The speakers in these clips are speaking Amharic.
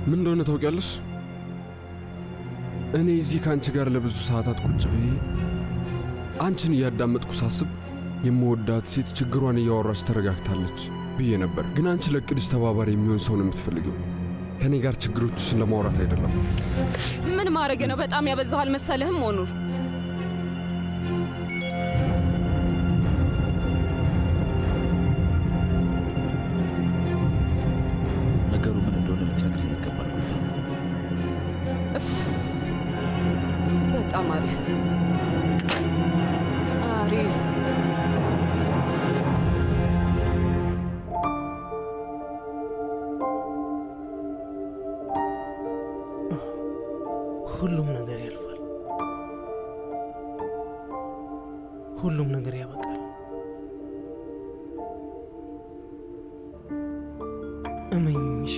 ምን እንደሆነ ታውቂያለሽ? እኔ እዚህ ከአንቺ ጋር ለብዙ ሰዓታት ቁጭ ብዬ አንቺን እያዳመጥኩ ሳስብ የምወዳት ሴት ችግሯን እያወራች ተረጋግታለች ብዬ ነበር። ግን አንቺ ለቅድሽ ተባባሪ የሚሆን ሰው ነው የምትፈልጊው፣ ከእኔ ጋር ችግሮችሽን ለማውራት አይደለም። ምን ማድረግ ነው? በጣም ያበዛው አልመሰለህም ሞኑር? ነገሩ ምን እንደሆነ ልትነግሪኝ ይገባል ጉልፈም። እፍ፣ በጣም አሪፍ አሪፍ። ሁሉም ነገር ያልፋል። ሁሉም ነገር ያበቃል። እመኝኝ እሺ?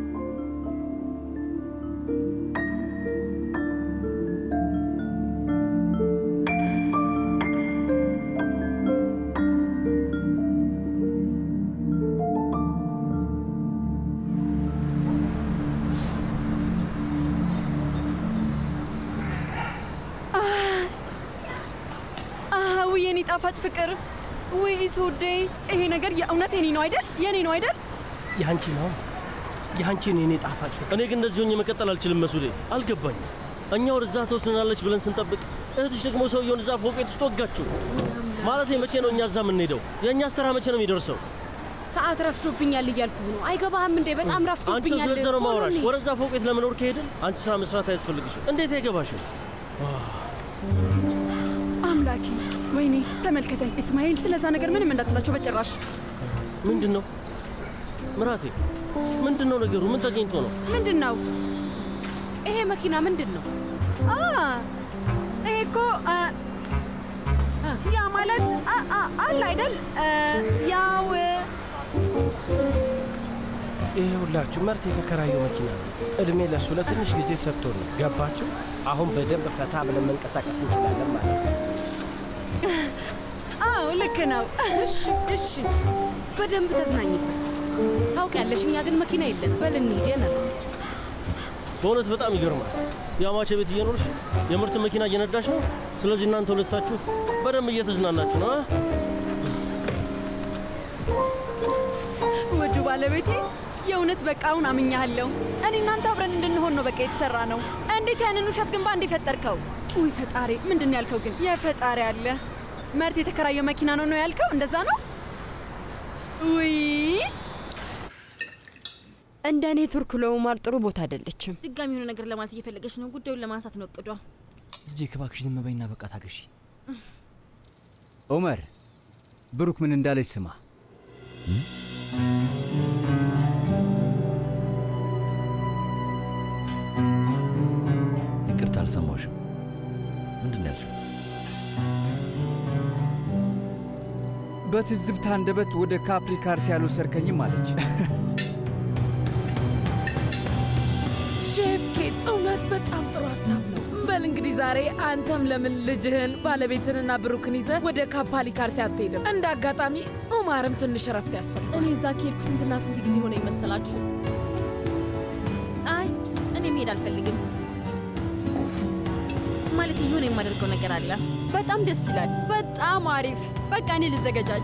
ውይ የኔ ጣፋጭ ፍቅር፣ ውይ ሶዴ፣ ይሄ ነገር የእውነት የኔ ነው አይደል? የኔ ነው አይደል? የአንቺ ነው የአንቺን የኔ ጣፋጭ ፍቅር። እኔ ግን እንደዚህ ሆኜ መቀጠል አልችልም መሱዴ፣ አልገባኝም። እኛ ወደዛ ትወስድናለች ብለን ስንጠብቅ እህትሽ ደግሞ ሰውየውን እዛ ፎቅ ቤት ውስጥ ወጋችሁ። ማለት መቼ ነው እኛ እዛ የምንሄደው? የእኛስ ተራ መቼ ነው የሚደርሰው? ሰዓት ረፍቶብኛል እያልኩ ነው። አይገባህም እንዴ? በጣም አንቺ ረፍቶብኛል። ስለዛ ነው ማውራሽ። ሆኖ ወደዛ ፎቅ ቤት ለመኖር ከሄድን አንቺ ስራ መስራት አያስፈልግሽም። እንዴት አይገባሽም? አምላኬ፣ ወይኔ ተመልከተኝ። እስማኤል ስለዛ ነገር ምንም እንዳትላቸው በጭራሽ። ምንድን ነው ምራቴ? ምንድን ነው ነገሩ? ምን ተገኝቶ ነው? ምንድን ነው ይሄ መኪና ምንድን ነው? አ ይሄ እኮ አ፣ ያ ማለት አ- አ- አለ አይደል አ፣ ያው ይሄ ሁላችሁ መርት የተከራየው መኪና ነው። እድሜ ለእሱ ለትንሽ ጊዜ ሰጥቶ ነው። ገባችሁ? አሁን በደንብ ፈታ ብለን መንቀሳቀስ እንችላለን ማለት ነው። አዎ ልክ ነው። እሺ እሺ፣ በደንብ ተዝናኝበት። ታውቂያለሽ፣ እኛ ግን መኪና የለን። በል እንሂድ የነር በእውነት በጣም ይገርማል። የአማቼ ቤት እየኖርሽ የምርት መኪና እየነዳሽ ነው። ስለዚህ እናንተ ሁለታችሁ በደንብ እየተዝናናችሁ ነው። አ? ውዱ ባለቤቴ የእውነት በቃ አሁን አምኛለሁ። እኔ እናንተ አብረን እንድንሆን ነው በቃ የተሰራ ነው። እንዴት ያንን ውሸት ግን ባንድ የፈጠርከው? ውይ ፈጣሪ፣ ምንድን ነው ያልከው ግን? የፈጣሪ አለ መርት የተከራየው መኪና ነው ነው ያልከው? እንደዛ ነው? ውይ እንደ እኔ ቱርክ ለኡማር ጥሩ ቦታ አይደለችም። ድጋሚ የሆነ ነገር ለማለት እየፈለገች ነው። ጉዳዩን ለማንሳት ነው እቅዷ። ልጄ እባክሽ ዝም በይና በቃ ታገሺ። ኦመር ብሩክ ምን እንዳለች ስማ። ይቅርታ አልሰማሁሽም። ምንድን ነው ያልሽው? በትዝብት አንደበት ወደ ካፕሪካርስ ያልወሰድከኝም አለች። ሼፍ ኬት እውነት በጣም ጥሩ ሀሳብ ነው። በል እንግዲህ ዛሬ አንተም ለምን ልጅህን ባለቤትንና ብሩክን ይዘህ ወደ ካፓሊካርሲ አትሄድም? እንደ አጋጣሚ ኡማርም ትንሽ እረፍት ያስፈልጋል። እኔ እዛ ከሄድኩ ስንትና ስንት ጊዜ ሆነ ይመሰላችሁ? አይ እኔ መሄድ አልፈልግም። ማለት የሆነ የማደርገው ነገር አለ። በጣም ደስ ይላል። በጣም አሪፍ። በቃ እኔ ልዘገጃጅ።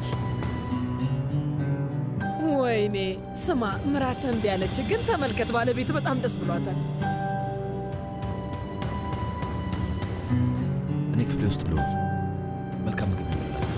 ወይኔ ስማ፣ ምራትህ እምቢ አለች፣ ግን ተመልከት፣ ባለቤት በጣም ደስ ብሏታል። እኔ ክፍሌ ውስጥ ልሆን። መልካም ምግብ ይበላችሁ።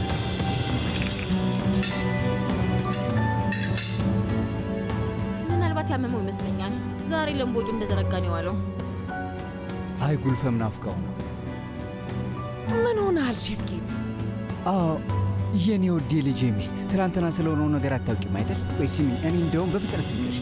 ምናልባት ያመመው ይመስለኛል። ዛሬ ለምቦጩ እንደዘረጋ ነው የዋለው። አይ ጉልፈም ናፍቃው ነው። ምን ሆነሃል ሼፍ ኬት? አዎ የኔ ውድ ልጄ ሚስት ትናንትና ስለሆነው ነገር አታውቂም አይደል? ወይ ስሚ፣ እኔ እንደውም በፍጥነት ልንገርሽ።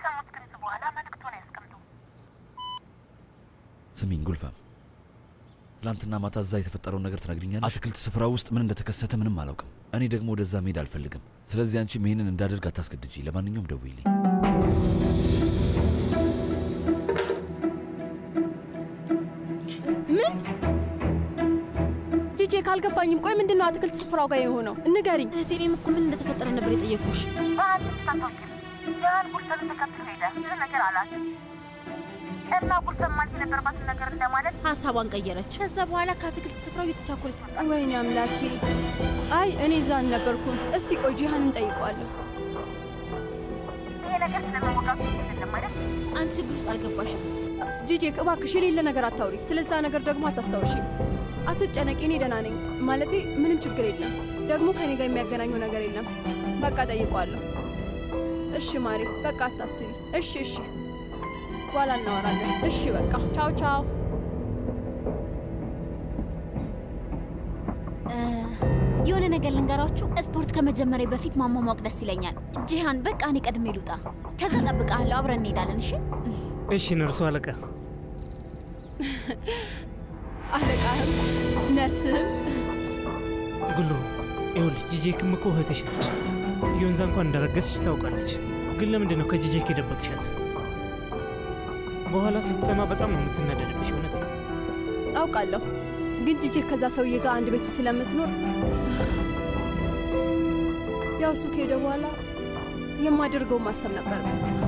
ስሚኝ ጉልፈም፣ ትናንትና ማታ እዛ የተፈጠረውን ነገር ትነግሪኛለሽ? አትክልት ስፍራ ውስጥ ምን እንደተከሰተ ምንም አላውቅም። እኔ ደግሞ ወደዛ መሄድ አልፈልግም። ስለዚህ አንቺም ይህንን እንዳደርግ አታስገድጂ። ለማንኛውም ደውይልኝ። ምን ጂጄ ካልገባኝም፣ ቆይ ምንድን ነው አትክልት ስፍራው ጋር የሆነው? ንገሪኝ። እህቴ፣ እኔም እኮ ምን እንደተፈጠረ ነበር የጠየቅኩሽ። ያን ጉልፈን ተከትሎ ሄደ። ብዙ ነገር አላት እና ጉልፈን ማለት የነበረባትን ነገር እንደማለት ሀሳቧን ቀየረች። ከዛ በኋላ ከአትክልት ስፍራው እየተቻኮለች መጣ። ወይኔ አምላኬ! አይ እኔ እዛ አልነበርኩም። እስቲ ቆይ ጂሃንን ጠይቀዋለሁ። ይሄ ነገር ስለመወጋቱ አይደለም ማለት አንቺ ችግር ውስጥ አልገባሽም። ጂጄ እባክሽ የሌለ ነገር አታውሪ። ስለዛ ነገር ደግሞ አታስታውሺ። አትጨነቂ፣ እኔ ደህና ነኝ። ማለቴ ምንም ችግር የለም። ደግሞ ከኔ ጋር የሚያገናኘው ነገር የለም። በቃ ጠይቀዋለሁ። እሺ ማሪ፣ በቃ አታስቢ። እሺ እሺ፣ በኋላ እናወራለን። እሺ በቃ ቻው ቻው። የሆነ ነገር ልንገራችሁ። ስፖርት ከመጀመሪያ በፊት ማሟሟቅ ደስ ይለኛል። ጂሃን፣ በቃ እኔ ቀድሜ ልውጣ። ከዛ ጠብቃለሁ፣ አብረን እንሄዳለን። እሺ እሺ፣ ነርሱ አለቃ። አለቃህም ነርስህም ጉሉ ይኸውልሽ፣ ጂጄክም እኮ እህትሽ ነች። ዮንዛ እንኳን እንዳረገዝሽ ታውቃለች። ግን ለምንድን ነው ከጂጄክ የደበቅሻት? በኋላ ስትሰማ በጣም ነው የምትናደድብሽ። እውነት ነው። አውቃለሁ፣ ግን ጂጄ ከዛ ሰውዬ ጋር አንድ ቤቱ ስለምትኖር ያው እሱ ከሄደ በኋላ የማደርገው ማሰብ ነበር።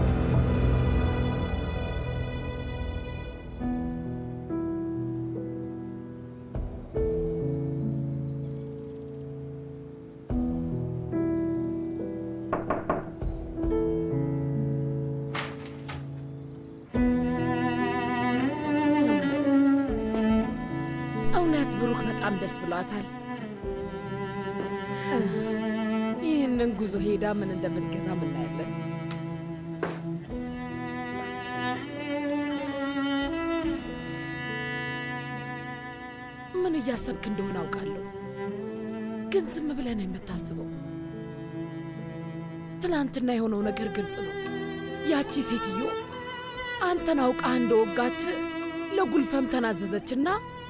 እውነት ብሩክ በጣም ደስ ብሏታል። ይህንን ጉዞ ሄዳ ምን እንደምትገዛ ምናያለን። ምን እያሰብክ እንደሆነ አውቃለሁ፣ ግን ዝም ብለህ ነው የምታስበው። ትናንትና የሆነው ነገር ግልጽ ነው። ያቺ ሴትዮ አንተን አውቃ እንደወጋች ለጉልፈም ተናዘዘችና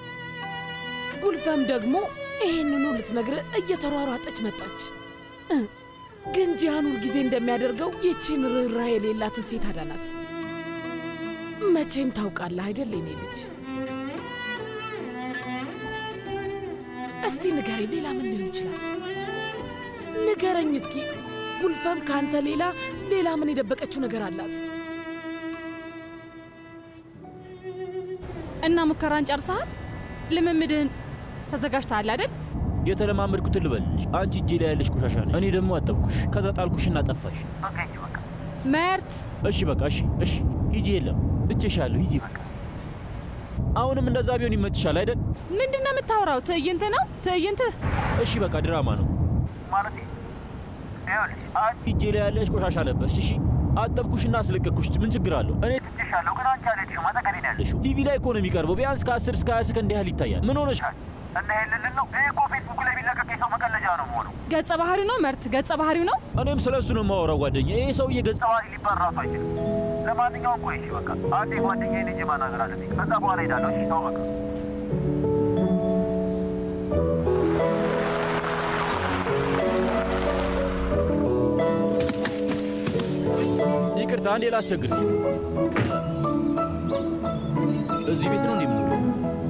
ጉልፈም ደግሞ ይሄንኑ ልትነግርህ እየተሯሯጠች መጣች። እ ግን ጂሃን ሁልጊዜ እንደሚያደርገው ይቺን ርኅራኄ የሌላትን ሴት አዳናት። መቼም ታውቃለህ አይደል የኔ ልጅ? እስቲ ንገረኝ፣ ሌላ ምን ሊሆን ይችላል? ንገረኝ እስኪ። ጉልፈም ከአንተ ሌላ ሌላ ምን የደበቀችው ነገር አላት? እና ሙከራን ጨርሰሃል? ልምምድህን ተዘጋጅተሃል አይደል? የተለማመድኩትን ልበልሽ። አንቺ እጄ ላይ ያለሽ ቆሻሻ ነሽ፣ እኔ ደግሞ አጠብኩሽ። ከዛ ጣልኩሽና ጠፋሽ። መርት እሺ በቃ እሺ፣ እሺ ሂጂ። የለም ትቼሻለሁ፣ ሂጂ በቃ። አሁንም እንደዛ ቢሆን ይመችሻል አይደል? ምንድን ነው የምታወራው? ትዕይንት ነው ትዕይንት። እሺ በቃ ድራማ ነው። እጄ ላይ ያለሽ ቆሻሻ ለበስሽ። እሺ አጠብኩሽና አስለቀቅኩሽ። ምን ችግር አለው? እኔ ትቼሻለሁ፣ ግን አንቺ አልሄድሽም። አጠገቤ ነው ያለሽው። ቲቪ ላይ እኮ ነው የሚቀርበው። ቢያንስ ከ10 እስከ 20 ሰከንድ ያህል ይታያል። ምን ሆነሽ? እና ይሄንን ነው። ይሄ እኮ ፌስቡክ ላይ ቢለቀቅ የሰው መቀለጃ ነው መሆነው። ገጸ ባህሪው ነው መርት፣ ገጸ ባህሪው ነው። እኔም ስለ እሱ ነው የማወራው ጓደኛ። ይሄ ሰውዬ ገጸ ባህሪ ሊባል ራሱ አይችልም። ለማንኛውም ቆይ እሺ፣ በቃ አንዴ ጓደኛዬን ሂጅ ማናገር አለብኝ። ከዛ በኋላ ሄዳለሁ። እሺ ተው በቃ። ይቅርታ፣ አንዴ ላስቸግርሽ። እዚህ ቤት ነው እንደምኖረው?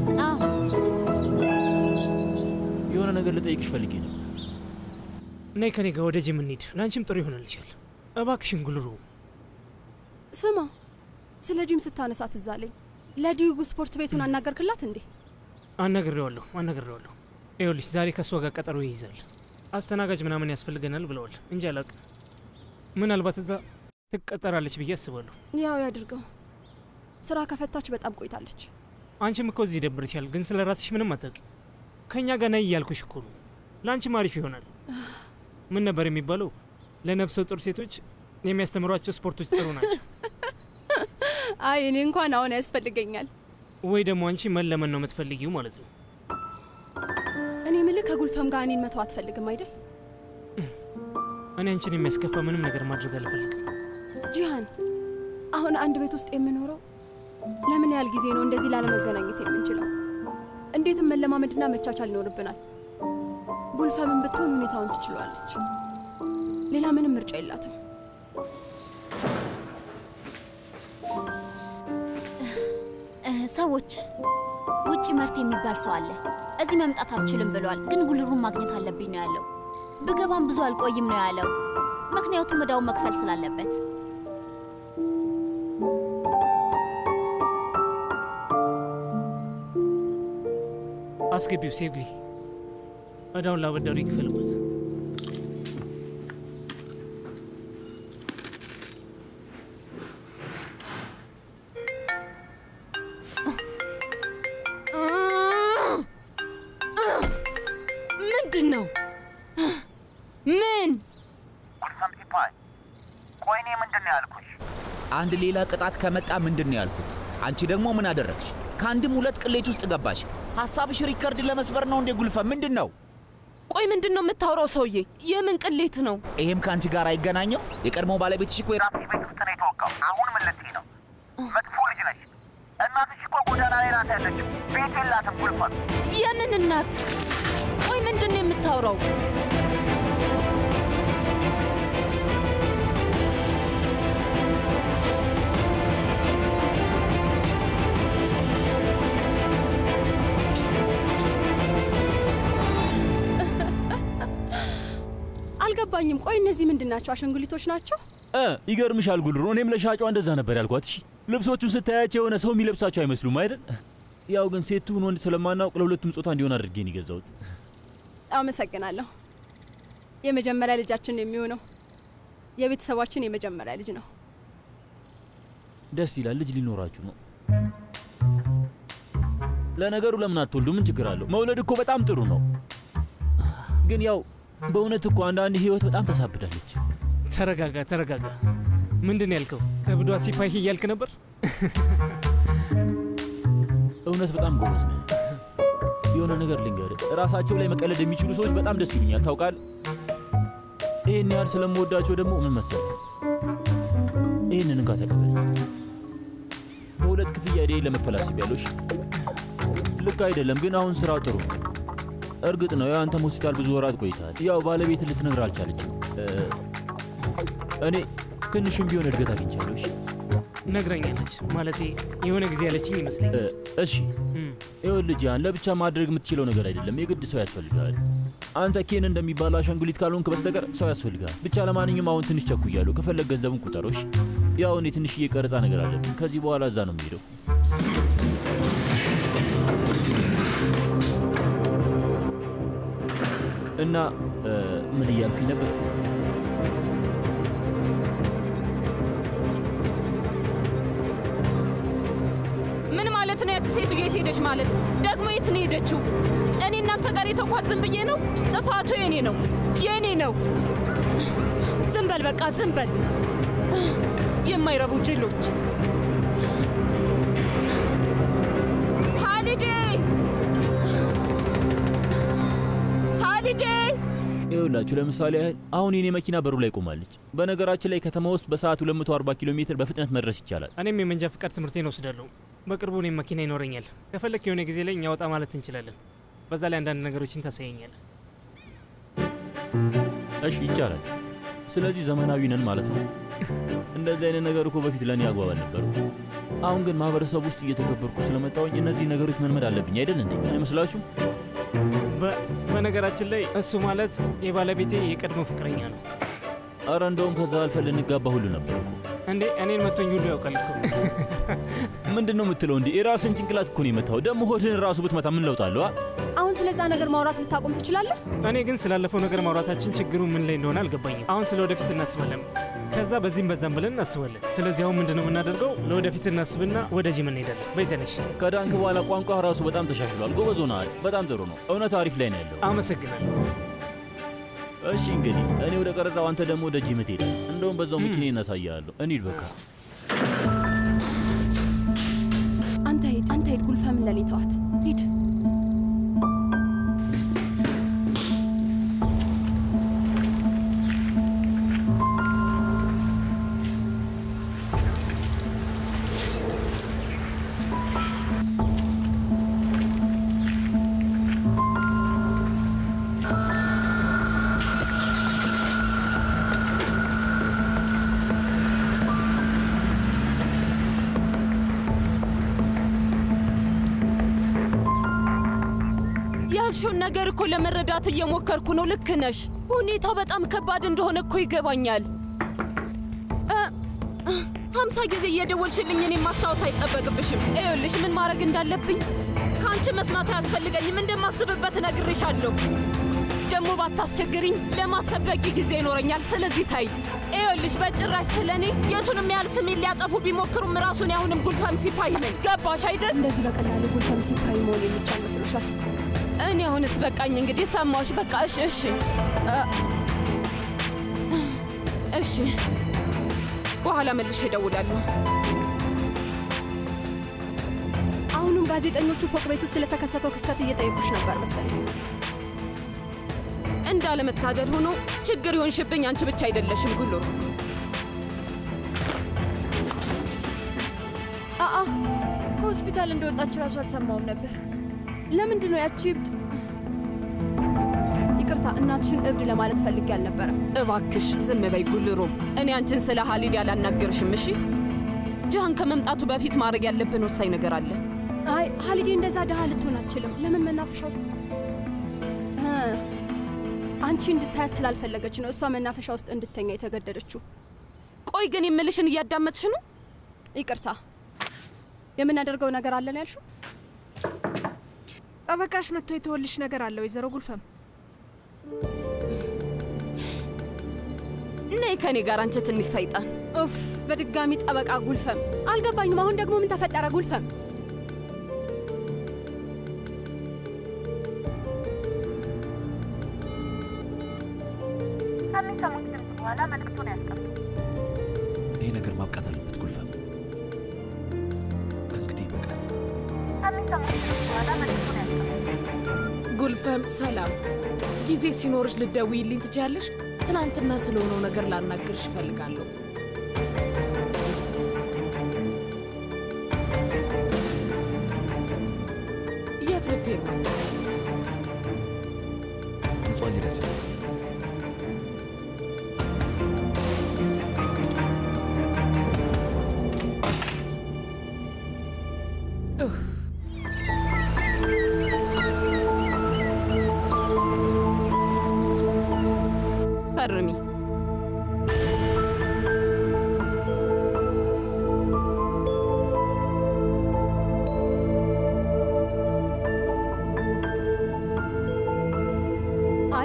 የሆነ ነገር ልጠይቅሽ ፈልጌ ነው። ነይ ከኔ ጋር ወደ ጂም እንሂድ። ለአንቺም ጥሩ ይሆንልሻል። እባክሽን ጉልሩ። ስማ፣ ስለ ጂም ስታነሳ ትዝ አለኝ። ለዲዩጉ ስፖርት ቤቱን አናገርክላት እንዴ? አናግሬዋለሁ አናግሬዋለሁ። ይኸውልሽ ዛሬ ከእሷ ጋር ቀጠሮ ይይዛል። አስተናጋጅ ምናምን ያስፈልገናል ብለዋል እንጂ አላውቅም። ምናልባት እዛ ትቀጠራለች ብዬ አስባለሁ። ያው ያድርገው። ስራ ከፈታች በጣም ቆይታለች። አንቺም እኮ እዚህ ይደብርሻል፣ ግን ስለ ራስሽ ምንም አታውቂም። ከእኛ ጋር ነይ እያልኩሽ እኮ ነው። ለአንቺም አሪፍ ይሆናል። ምን ነበር የሚባለው? ለነፍሰ ጡር ሴቶች የሚያስተምሯቸው ስፖርቶች ጥሩ ናቸው። አይ እኔ እንኳን አሁን ያስፈልገኛል። ወይ ደግሞ አንቺ መለመን ነው የምትፈልጊው ማለት ነው። እኔ ምልህ ከጉልፈም ጋር እኔን መተው አትፈልግም አይደል? እኔ አንቺን የሚያስከፋ ምንም ነገር ማድረግ አልፈልግም። ጂሃን፣ አሁን አንድ ቤት ውስጥ የምኖረው ለምን ያህል ጊዜ ነው እንደዚህ ላለመገናኘት የምንችለው? እንዴትም መለማመድና መቻቻል ይኖርብናል። ጉልፈምን ብትሆን ሁኔታውን ትችሏለች። ሌላ ምንም ምርጫ የላትም። እ፣ ሰዎች ውጪ መርት የሚባል ሰው አለ። እዚህ መምጣት አልችልም ብሏል፣ ግን ጉልሩን ማግኘት አለብኝ ነው ያለው። ብገባም ብዙ አልቆይም ነው ያለው፣ ምክንያቱም እዳውን መክፈል ስላለበት። አስገቢው ሴጉ እዳውን ላበዳሩ ይክፈልበት። ምንድን ነው? ምን ጉልፈም ሲባል ቆይ እኔ ምንድን ነው ያልኩሽ? አንድ ሌላ ቅጣት ከመጣ ምንድን ነው ያልኩት? አንቺ ደግሞ ምን አደረግሽ? ከአንድም ሁለት ቅሌት ውስጥ ገባሽ። ሀሳብሽ ሪከርድ ለመስበር ነው እንዴ? ጉልፈም ምንድን ነው? ቆይ ምንድን ነው የምታወራው ሰውዬ? የምን ቅሌት ነው? ይሄም ከአንቺ ጋር አይገናኘው? የቀድሞ ባለቤትሽ እኮ የራስሽ ቤት ውስጥ ነው የተወጋው። አሁን ምን ልትይ ነው? መጥፎ ልጅ ነሽ። እናትሽ እኮ ጎዳና ላይ ናት ያለችው። ቤት የላትም ጉልፈም። የምን እናት? ቆይ ምንድን ነው የምታወራው? አልገባኝም። ቆይ እነዚህ ምንድን ናቸው? አሻንጉሊቶች ናቸው? እ ይገርምሻል ጉልሩ፣ እኔም ለሻጯ እንደዛ ነበር ያልኳት። እሺ ልብሶቹን ስታያቸው የሆነ ሰው የሚለብሳቸው አይመስሉም አይደል? ያው ግን ሴቱን ወንድ ስለማናውቅ ለሁለቱም ጾታ እንዲሆን አድርጌ ነው የገዛሁት። አመሰግናለሁ። የመጀመሪያ ልጃችን ነው የሚሆነው የቤተሰባችን የመጀመሪያ ልጅ ነው። ደስ ይላል። ልጅ ሊኖራችሁ ነው። ለነገሩ ለምን አትወልዱ? ምን ችግር አለው? መውለድ እኮ በጣም ጥሩ ነው። ግን ያው በእውነት እኮ አንዳንድ ህይወት በጣም ታሳብዳለች። ተረጋጋ፣ ተረጋጋ። ምንድን ነው ያልከው? ከብዷ ሲፓሂ እያልክ ነበር? እውነት በጣም ጎበዝ ነህ። የሆነ ነገር ልንገርህ፣ ራሳቸው ላይ መቀለድ የሚችሉ ሰዎች በጣም ደስ ይሉኛል። ታውቃል፣ ይህን ያህል ስለምወዳቸው ደግሞ ምን መሰለህ፣ ይህንን እንካ ተቀበለኝ። በሁለት ክፍያ ዴ ለመክፈል አስቤያለሁ። እሺ? ልክ አይደለም፣ ግን አሁን ስራው ጥሩ ነው። እርግጥ ነው የአንተም ሆስፒታል ብዙ ወራት ቆይተሃል። ያው ባለቤት ልትነግር አልቻለችም። እ፣ እኔ ትንሽም ቢሆን እድገት አግኝቻለሁ። እሺ? ነግራኛለች። ማለቴ የሆነ ጊዜ ያለችኝ ይመስለኛል። እ፣ እሺ ይኸውልህ ጃን፣ ለብቻ ማድረግ የምትችለው ነገር አይደለም። የግድ ሰው ያስፈልጋል። አንተ ኬን እንደሚባለው አሻንጉሊት ካልሆንክ በስተቀር ሰው ያስፈልጋል። ብቻ ለማንኛውም አሁን ትንሽ ቸኩያለሁ። ከፈለግ ገንዘቡን ቁጠሮች። ያው እኔ ትንሽዬ ቀረጻ ነገር አለብኝ። ከዚህ በኋላ እዛ ነው የሚሄደው። እና እ፣ ምን እያልኩኝ ነበር? ምን ማለት ነው? ያቺ ሴቱ የት ሄደች ማለት? ደግሞ የት ነው ሄደችው? እኔ እናንተ ጋር የተኳት ዝም ብዬ ነው? ጥፋቱ የኔ ነው፣ የኔ ነው። ዝም በል በቃ ዝም በል። የማይረቡ ጅሎች። ሃሊዴ ሃሊዴ ይኸውላችሁ ለምሳሌ ያህል አሁን የኔ መኪና በሩ ላይ ቆማለች። በነገራችን ላይ ከተማ ውስጥ በሰዓት 240 ኪሎ ሜትር በፍጥነት መድረስ ይቻላል። እኔም የመንጃ ፍቃድ ትምህርቴን ወስዳለሁ። በቅርቡ እኔም መኪና ይኖረኛል። ከፈለክ የሆነ ጊዜ ላይ እኛ ወጣ ማለት እንችላለን። በዛ ላይ አንዳንድ ነገሮችን ታሳየኛል። እሺ ይቻላል። ስለዚህ ዘመናዊ ነን ማለት ነው። እንደዚህ አይነት ነገር እኮ በፊት ለእኔ አግባብ አልነበሩ። አሁን ግን ማህበረሰብ ውስጥ እየተከበርኩ ስለመጣሁኝ እነዚህ ነገሮች መልመድ አለብኝ አይደል እንዴ? አይመስላችሁም? በ- በነገራችን ላይ እሱ ማለት የባለቤቴ የቀድሞ ፍቅረኛ ነው። አረ እንደውም ከዛ አልፈን ልንጋባ ሁሉ ነበር እኮ። እንዴ እኔን መቶኝ ሁሉ ያውቃል እኮ። ምንድን ነው የምትለው? እንዲህ የራስን ጭንቅላት እኮ ነው የመታው። ደግሞ ሆድህን ራሱ ብትመታ ምን ለውጥ አለው? አ? አሁን ስለዛ ነገር ማውራት ልታቆም ትችላለህ? እኔ ግን ስላለፈው ነገር ማውራታችን ችግሩ ምን ላይ እንደሆነ አልገባኝም። አሁን ስለ ወደፊት እናስባለን፣ ከዛ በዚህም በዛም ብለን እናስባለን። ስለዚህ አሁን ምንድነው የምናደርገው? ለወደፊት እናስብና ወደ ጂም እንሄዳለን። በይ ተነሽ። ከዳንክ በኋላ ቋንቋ ራሱ በጣም ተሻሽሏል። ጎበዝ ሆነሃል። በጣም ጥሩ ነው። እውነት አሪፍ ላይ ነው ያለው። አመሰግናለሁ። እሺ እንግዲህ እኔ ወደ ቀረጻው፣ አንተ ደግሞ ወደ ጂም ትሄዳለህ። እንደውም በዛው መኪና እናሳያለሁ። እንሂድ በቃ። አንተ ሂድ፣ አንተ ሂድ። ጉልፈምን ለኔ ተዋት። ሂድ። ያልሽውን ነገር እኮ ለመረዳት እየሞከርኩ ነው። ልክ ነሽ። ሁኔታው በጣም ከባድ እንደሆነ እኮ ይገባኛል። እ፣ እ፣ ሀምሳ ጊዜ እየደወልሽልኝ እኔን ማስታወስ አይጠበቅብሽም። ይኸውልሽ ምን ማድረግ እንዳለብኝ ከአንቺ መስማት አያስፈልገኝም። እንደማስብበት እነግርሻለሁ። ደግሞ ባታስቸግሪኝ ለማሰብ በቂ ጊዜ ይኖረኛል። ስለዚህ ታይ። ይኸውልሽ በጭራሽ ስለ እኔ የቱንም ያህል ስሜን ሊያጠፉ ቢሞክሩም ራሱን አሁንም ጉልፈም ሲፓይ ነኝ። ገባሽ አይደል? እንደዚህ በቀላሉ ጉልፈም ሲፓይ መሆን የሚቻል መስሎሻል? እኔ አሁንስ በቃኝ። እንግዲህ ሰማሽ። በቃ እሺ፣ እሺ፣ እ፣ እሺ። በኋላ መልሼ እደውላለሁ። አሁንም ጋዜጠኞቹ ፎቅ ቤት ውስጥ ስለተከሰተው ክስተት እየጠየቁሽ ነበር መሰለኝ። እንዳለመታደል ሆኖ ችግር ይሆንሽብኝ አንቺ ብቻ አይደለሽም ጉሉር። አአ ከሆስፒታል እንደወጣች ራሱ አልሰማውም ነበር። ለምንድን ነው ያቺ እብድ? ይቅርታ እናትሽን እብድ ለማለት ፈልጌ አልነበረም። እባክሽ ዝም በይ ጉልሩ። እኔ አንቺን ስለ ሀሊድ ያላናገርሽም። እሺ ጃሃን ከመምጣቱ በፊት ማድረግ ያለብን ወሳኝ ነገር አለ። አይ ሀሊዴ እንደዛ ድሃ ልትሆን አትችልም። ለምን መናፈሻ ውስጥ እ፣ አንቺ እንድታያት ስላልፈለገች ነው እሷ መናፈሻ ውስጥ እንድተኛ የተገደደችው። ቆይ ግን የምልሽን እያዳመጥሽ ነው? ይቅርታ የምናደርገው ነገር አለን ያልሽው? ጠበቃሽ መጥቶ የተወልሽ ነገር አለ ወይዘሮ ጉልፈም። ነይ ከኔ ጋር አንቺ ትንሽ ሰይጣን። ኡፍ በድጋሚ ጠበቃ ጉልፈም። አልገባኝም። አሁን ደግሞ ምን ተፈጠረ ጉልፈም? ከሚሰሙት ድምፅ በኋላ መልዕክቱን ያስቀምጡ። ይሄ ነገር ማብቃት አለበት ጉልፈም። ከእንግዲህ ይበቃል። ከሚሰሙት ድምፅ በኋላ መልዕክቱን ያስቀምጡ። ጉልፈም ሰላም፣ ጊዜ ሲኖርሽ ልትደውይልኝ ትችያለሽ? ትናንትና ስለሆነው ነገር ላናግርሽ እፈልጋለሁ። የት ልትሄድ ነው? ንጹህ አየር ያስፈልጋል። ኡፍ፣ ፈርሚ። አይ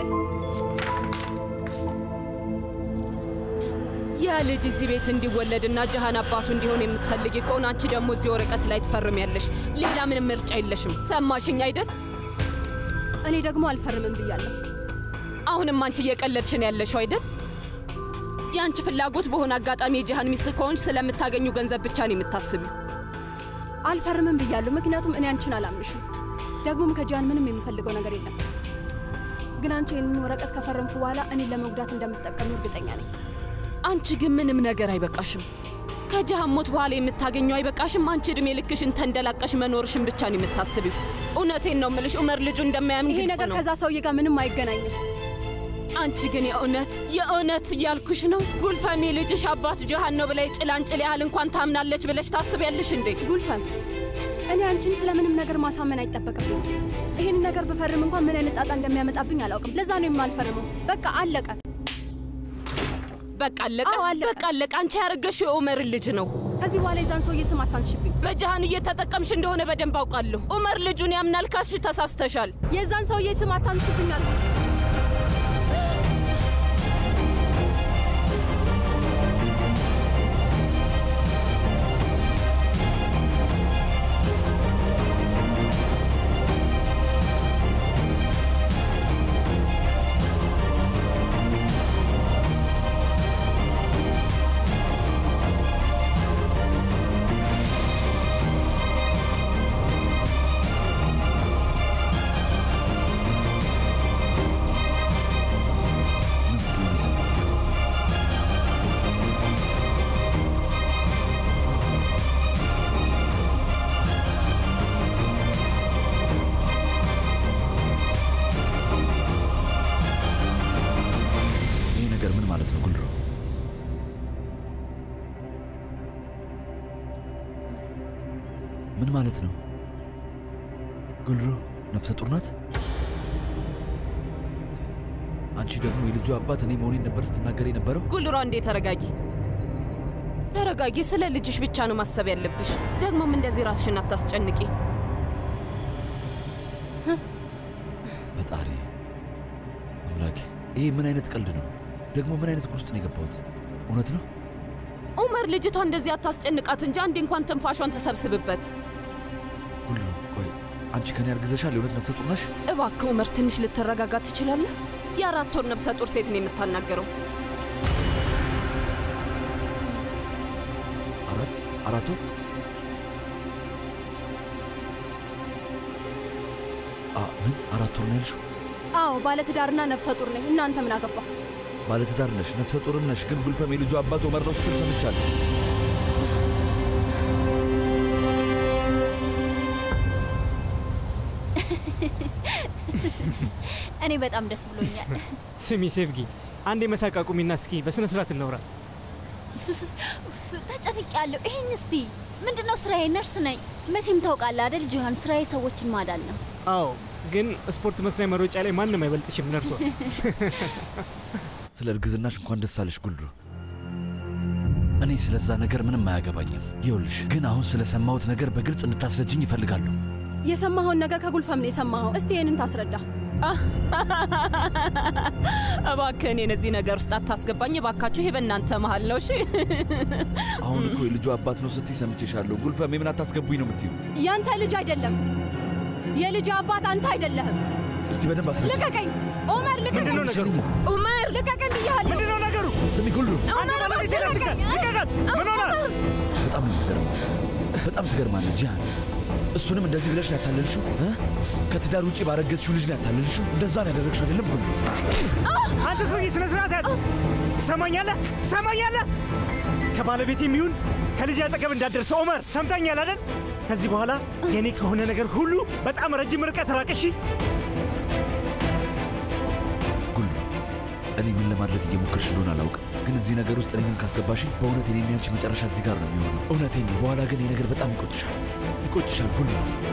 ያ ልጅ እዚህ ቤት እንዲወለድና ጃሃን አባቱ እንዲሆን የምትፈልጊ ከሆነ አንቺ ደግሞ እዚህ ወረቀት ላይ ትፈርሚያለሽ። ሌላ ምንም ምርጫ የለሽም። ሰማሽኝ አይደል? እኔ ደግሞ አልፈርምም ብያለሁ። አሁንም አንቺ እየቀለድሽ ነው ያለሽው አይደል? የአንቺ ፍላጎት በሆነ አጋጣሚ የጃሃን ሚስት ከሆንሽ ስለምታገኙ ገንዘብ ብቻ ነው የምታስቢው። አልፈርምም ብያለሁ፣ ምክንያቱም እኔ አንቺን አላምንሽም። ደግሞም ከጃን ምንም የምፈልገው ነገር የለም። ግን አንቺ ይህንን ወረቀት ከፈረምኩ በኋላ እኔን ለመጉዳት እንደምትጠቀሙ እርግጠኛ ነኝ። አንቺ ግን ምንም ነገር አይበቃሽም። ከጃሃን ሞት በኋላ የምታገኘው አይበቃሽም። አንቺ እድሜ ልክሽን ተንደላቀሽ መኖርሽን ብቻ ነው የምታስቢው። እውነቴን ነው ምልሽ፣ ኡመር ልጁ እንደማያምን ይሄ ግልጽ ነገር ነው። ከዛ ሰውዬ ጋር ምንም አይገናኝም። አንቺ ግን የእውነት የእውነት እያልኩሽ ነው ጉልፈም የልጅሽ አባት ጃሃን ነው ብላይ ጭላንጭል ያህል እንኳን ታምናለች ብለሽ ታስቢያለሽ እንዴ? ጉልፈም እኔ አንቺን ስለምንም ነገር ማሳመን አይጠበቅብኝ። ይህን ነገር ብፈርም እንኳን ምን አይነት ጣጣ እንደሚያመጣብኝ አላውቅም። ለዛ ነው የማልፈርመው። በቃ አለቀ። በቃ አለቀ፣ በቃ አለቀ። አንቺ ያረገሽው የኡመርን ልጅ ነው። ከዚህ በኋላ የዛን ሰውዬ ስም አታንሽብኝ። በጃሃን እየተጠቀምሽ እንደሆነ በደንብ አውቃለሁ። ኡመር ልጁን ያምናል ካልሽ ተሳስተሻል። የዛን ሰውዬ ስም አታንሽብኝ አልኩሽ። ምን ስትሉ ነው የሰማችሁ? ይህ ነገር ምን ማለት ነው ጉልሮ? ምን ማለት ነው? ጉልሮ ነፍሰ ጡር ናት? አንቺ ደግሞ የልጁ አባት እኔ መሆኔን ነበር ስትናገር የነበረው። ጉልሯ እንዴ ተረጋጊ፣ ተረጋጊ። ስለ ልጅሽ ብቻ ነው ማሰብ ያለብሽ። ደግሞም እንደዚህ ራስሽን አታስጨንቂ። ፈጣሪ አምላኬ፣ ይሄ ምን አይነት ቀልድ ነው? ደግሞ ምን አይነት ጉድ ውስጥ ነው የገባሁት? እውነት ነው? ኡመር፣ ልጅቷ እንደዚህ አታስጨንቃት እንጂ አንዴ እንኳን ትንፋሿን ትሰብስብበት። ሁሉ ቆይ፣ አንቺ ከኔ አርግዘሻል? የእውነት ነፍሰ ጡር ነሽ? እባክህ ኡመር፣ ትንሽ ልትረጋጋ ትችላለህ? የአራት ወር ነፍሰ ጡር ሴት ነው የምታናገረው። አራት አራት ወር አ ምን አራት ወር ነው ያልሽው? አዎ ባለትዳርና ነፍሰ ጡር ነኝ። እናንተ ምን አገባ? ባለትዳር ነሽ፣ ነፍሰ ጡርም ነሽ። ግን ጉልፈም የልጁ አባት ኦመር ነው ስትል ሰምቻለሁ። እኔ በጣም ደስ ብሎኛል። ስሚ ሴፍጊ፣ አንዴ መሳቅ አቁሚና እስኪ በስነ ስርዓት እናውራ። ተጨንቅ ያለው ይሄን እስቲ ምንድነው? ስራዬ ነርስ ነኝ። መቼም ታውቃለህ አይደል ጂሃን፣ ስራዬ ሰዎችን ማዳን ነው። አዎ፣ ግን ስፖርት መስሪያ መሮጫ ላይ ማንም አይበልጥሽም ነርሷ። ስለ እርግዝናሽ እንኳን ደስ አለሽ ጉልዱ። እኔ ስለዛ ነገር ምንም አያገባኝም። ይኸውልሽ ግን አሁን ስለሰማሁት ነገር በግልጽ እንድታስረጅኝ ይፈልጋለሁ። የሰማኸውን ነገር ከጉልፈም ነው የሰማኸው። እስቲ ይህንን ታስረዳ። እባክህ እኔን እዚህ ነገር ውስጥ አታስገባኝ እባካችሁ። ይሄ በእናንተ መሀል ነው እሺ። አሁን እኮ የልጁ አባት ነው ስትይ ሰምቼሻለሁ። ጉልፈም የምን አታስገቡኝ ነው የምትዩ? ያንተ ልጅ አይደለም። የልጅ አባት አንተ አይደለህም። እስቲ በደንብ አስረጅኝ። ልቀቀኝ ኦመር፣ ልቀቀኝ። ምንድነው ነገሩ? ኦመር፣ ልቀቀኝ ብያለሁ። ምንድነው ነገሩ? ስሚ ጉልዱ፣ አንተ ባለቤቴ ላይ ልቀቅ! ልቀቃት! ምን ሆነ? በጣም ነው የምትገርመው። በጣም ትገርማለህ ጂሃን። እሱንም እንደዚህ ብለሽ ነው ያታለልሽው? እ? ከትዳር ውጭ ባረገዝሽው ልጅ ነው ያታለልሽው? እንደዛ ነው ያደረግሽው አይደለም ጉልዱ? አንተ ሰውዬ ስነ ስርዓት ያዝ። ትሰማኛለህ? ትሰማኛለህ? ከባለቤት የሚሆን ከልጅ አጠገብ እንዳደርሰ ኦመር፣ ሰምተኛል አይደል? ከዚህ በኋላ የኔ ከሆነ ነገር ሁሉ በጣም ረጅም ርቀት ራቅ። እሺ? ጉልዱ፣ እኔ ምን ለማድረግ እየሞከርሽ እንደሆነ አላውቅም፣ ግን እዚህ ነገር ውስጥ እኔንም ካስገባሽኝ በእውነት የኔና ያንቺ መጨረሻ እዚህ ጋር ነው የሚሆነው። እውነቴን ነው። በኋላ ግን ይህ ነገር በጣም ይቆጭሻል፣ ይቆጭሻል ጉልዱ።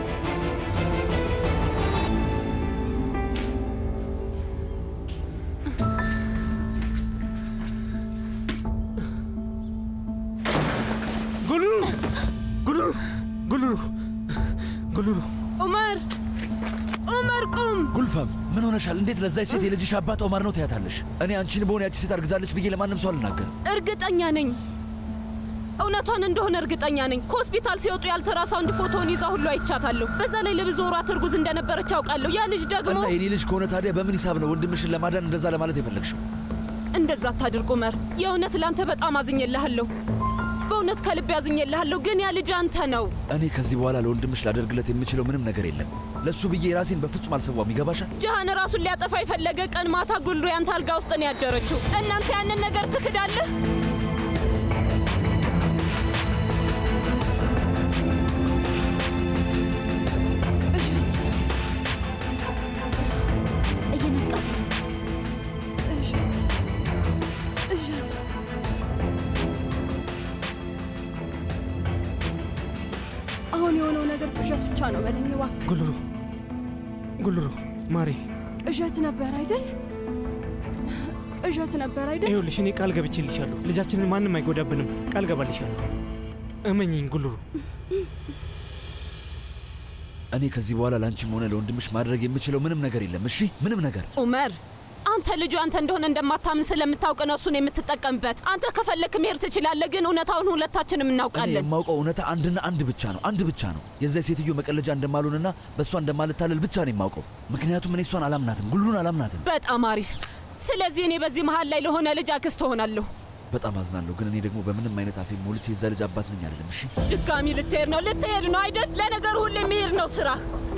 ጉልሩ ጉልሩ ጉልሩ ጉልሩ ኡመር ኡመር ቁም! ጉልፈም ምን ሆነሻል? እንዴት ለዛች ሴት የልጅሽ አባት ኦማር ነው ትያታለሽ? እኔ አንቺን በሆነ ያቺ ሴት አርግዛለች ብዬ ለማንም ሰው አልናገርም። እርግጠኛ ነኝ፣ እውነቷን እንደሆነ እርግጠኛ ነኝ። ከሆስፒታል ሲወጡ ያልተራሳውንድ ፎቶውን ይዛ ሁሉ አይቻታለሁ። በዛ ላይ ለብዙ ወራት እርጉዝ እንደነበረች አውቃለሁ። ያ ልጅ ደግሞ እና የኔ ልጅ ከሆነ ታዲያ በምን ሂሳብ ነው ወንድምሽን ለማዳን እንደዛ ለማለት የፈለግሽው? እንደዛ አታድርግ ኡመር። የእውነት ለአንተ በጣም አዝኜልሃለሁ። በእውነት ከልብ ያዝኜልሃለሁ። ግን ያ ልጅ አንተ ነው። እኔ ከዚህ በኋላ ለወንድምሽ ላደርግለት የምችለው ምንም ነገር የለም። ለእሱ ብዬ ራሴን በፍጹም አልሰዋም። ይገባሻል? ጃሃን ራሱን ሊያጠፋ የፈለገ ቀን ማታ ጉልሩ ያንተ አልጋ ውስጥ ነው ያደረችው። እናንተ ያንን ነገር ትክዳለህ? እየነቃች ነው። እሸት እሸት አሁን የሆነው ነገር ቅዠት ብቻ ነው በለኝ እባክህ። ጉልሩ ጉልሩ ማሬ፣ ቅዠት ነበር አይደል? ቅዠት ነበር አይደል? ይኸውልሽ እኔ ቃል ገብቼልሻለሁ። ልጃችንን ማንም አይጎዳብንም። ቃል ገባልሻለሁ። እመኝኝ ጉልሩ። እኔ ከዚህ በኋላ ለአንቺም ሆነ ለወንድምሽ ማድረግ የምችለው ምንም ነገር የለም። እሺ፣ ምንም ነገር። ኡመር አንተ ልጁ አንተ እንደሆነ እንደማታምን ስለምታውቅ ነው እሱን የምትጠቀምበት። አንተ ከፈለክ መሄድ ትችላለህ፣ ግን እውነታውን ሁለታችንም እኔ እናውቃለን። የማውቀው እውነታ አንድና አንድ ብቻ ነው። አንድ ብቻ ነው። የዚያ ሴትዮ መቀለጃ እንደማልሆንና በእሷ እንደማልታለል ብቻ ነው የማውቀው። ምክንያቱም እኔ እሷን አላምናትም፣ ጉሉን አላምናትም። በጣም አሪፍ። ስለዚህ እኔ በዚህ መሀል ላይ ለሆነ ልጅ አክስት እሆናለሁ። በጣም አዝናለሁ፣ ግን እኔ ደግሞ በምንም አይነት አፌ ሞልቼ የዛ ልጅ አባት ነኝ አይደለም። እሺ ድጋሚ ልትሄድ ነው ልትሄድ ነው አይደል? ለነገሩ ሁሌ መሄድ ነው ስራ።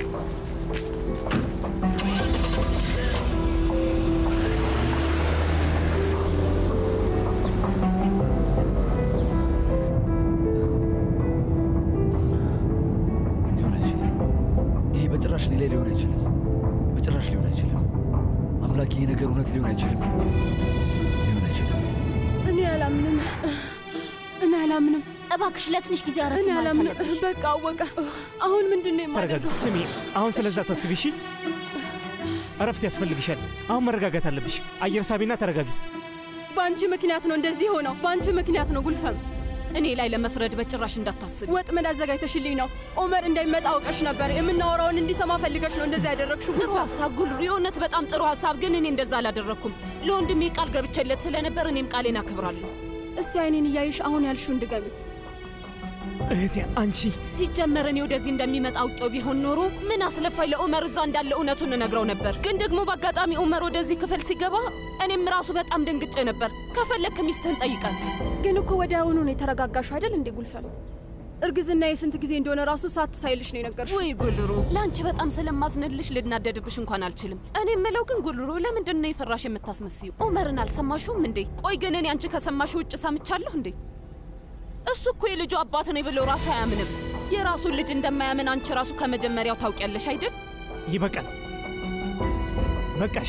ሊሆን አይችልም። ይሄ በጭራሽ እኔ ላይ ሊሆን አይችልም። በጭራሽ ሊሆን አይችልም። አምላክ፣ ይሄ ነገር እውነት ሊሆን አይችልም። ሊሆን አይችልም። እኔ አላምንም። እኔ አላምንም። እባክሽ ለትንሽ ጊዜ አረፍ እኔ ማለት አላምንም። አለብሽ። በቃ አወቀ። አሁን ምንድን ነው ተረጋጋ። የማደርገው? ስሚ፣ አሁን ስለዛ ታስቢ እሺ። እረፍት ያስፈልግሻል። አሁን መረጋጋት አለብሽ። አየር ሳቢና ተረጋጊ። በአንቺ ምክንያት ነው እንደዚህ ሆነው። በአንቺ ምክንያት ነው ጉልፈም። እኔ ላይ ለመፍረድ በጭራሽ እንዳታስብ። ወጥመድ አዘጋጅተሽልኝ ነው። ኦመር እንዳይመጣ አውቀሽ ነበር። የምናወራውን እንዲሰማ ፈልገሽ ነው እንደዚህ ያደረግሽው። ጥሩ ሀሳብ ጉልሩ፣ የእውነት በጣም ጥሩ ሀሳብ። ግን እኔ እንደዛ አላደረግኩም። ለወንድሜ ቃል ገብቼለት ስለነበር እኔም ቃሌን አክብራለሁ። እስቲ አይኔን እያይሽ አሁን ያልሽውን ድገሚ። እህቴ አንቺ ሲጀመር እኔ ወደዚህ እንደሚመጣ አውቄው ቢሆን ኖሮ ምን አስለፋኝ ለኡመር እዛ እንዳለ እውነቱን እነግረው ነበር። ግን ደግሞ በአጋጣሚ ኡመር ወደዚህ ክፍል ሲገባ እኔም ራሱ በጣም ደንግጬ ነበር። ከፈለግክ ሚስትህን ጠይቃት። ግን እኮ ወዲያውኑ ነው የተረጋጋሹ አይደል እንዴ ጉልፈም? እርግዝና የስንት ጊዜ እንደሆነ ራሱ ሳት ሳይልሽ ነው የነገርሽው። ወይ ጉልሩ፣ ለአንቺ በጣም ስለማዝንልሽ ልናደድብሽ እንኳን አልችልም። እኔ የምለው ግን ጉልሩ፣ ለምንድን ነው የፈራሽ የምታስመስዩ? ኡመርን አልሰማሽውም እንዴ? ቆይ ግን እኔ አንቺ ከሰማሽ ውጭ ሰምቻለሁ እንዴ? እሱ እኮ የልጁ አባት ነው ብሎ ራሱ አያምንም። የራሱን ልጅ እንደማያምን አንቺ ራሱ ከመጀመሪያው ታውቂያለሽ አይደል? ይበቃል፣ በቃሽ።